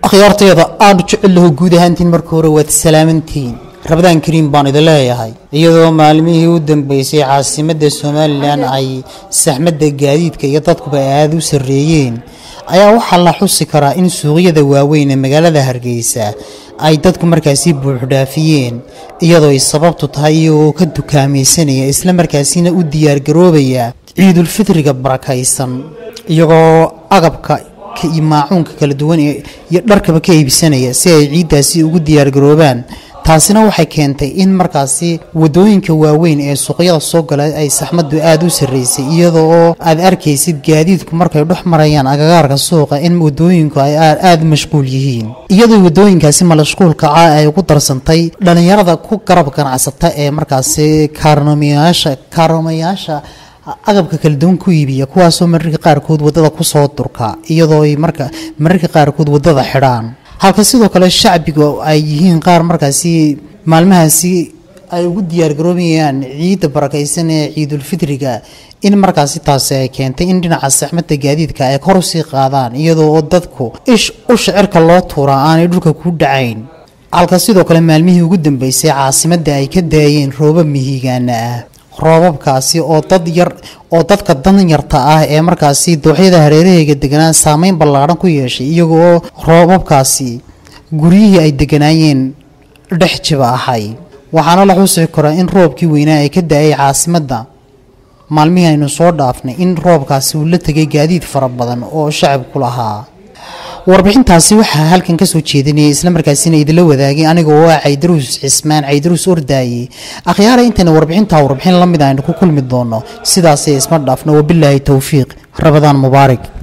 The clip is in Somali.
akhyaarteeda aanu jecellaho guud ahaantiin marka hore waad salaamantihiin rabadaan kariim baan idin leeyahay iyadoo maalmihii u dambeysay caasimadda somalilan ay saxmadda gaadiidka iyo dadkuba aada u sarreeyeen ayaa waxaa la xusi karaa in suuqyada waaweyn ee magaalada hargeysa ay dadku markaasi buuxdhaafiyeen iyadoo ay sababtu tahay iyagoo ka dukaamaysanaya isla markaasina u diyaargaroobaya ciidulfitriga barakaysan iyagoo agabka iyo maacuunka kala duwan iyo dharkaba ka iibsanaya si ay ciiddaasi ugu diyaargaroobaan taasina waxay keentay in markaasi wadooyinka waaweyn ee suuqyada soo gala ay saxmaddu aada u sarreysay iyadoo aad arkaysid gaadiidku markay dhex marayaan agagaarka suuqa in wadooyinku ay aada mashquul yihiin iyadoo wadooyinkaasi malashquulka ca ay ugu darsantay dhallinyarada ku garab ganacsata ee markaasi kaarnomayaasha kaarnomayaasha agabka kala duwan ku iibiya kuwaasoo mararka qaarkood wadada kusoo durka iyadoo ay marka mararka qaarkood wadada xidhaan halka sidoo kale shacbiga ay yihiin qaar markaasi maalmahaasi ay ugu diyaargaroobayaan ciidda barakaysan ee ciidulfitriga in markaasi taasi ay keentay in dhinaca saxmadda gaadiidka ay kor usii qaadaan iyadoo oo dadku ish usha cirka loo tuuraa aanay dhulka ku dhacayn halka sidoo kale maalmihii ugu dambeysay caasimadda ay ka daayeen roobab mihigaana ah roobabkaasi oo dad yar oo dadka danyarta ah ee markaasi dooxyada hareeraheyga deganaa saameyn ballaadhan ku yeeshay iyagoo roobabkaasi guryihii ay deganaayeen dhex jiba ahay waxaana la xusi karaa in roobkii weynaa ee ka da-ay caasimadda maalmihii aynu soo dhaafnay in roobkaasi uu la tegay gaadiid fara badan oo shacabku lahaa warbixintaasi waxaa halkan kasoo jeedinayay islamarkaasina idinla wadaagay aniga oo ah caydaruus cismaan caydaruus ordaaye akhyaara intayna warbixintaa warbixin la mid aynu ku kulmi doono sidaasay isma dhaafno wabilaahi towfiiq rabadaan mubaarak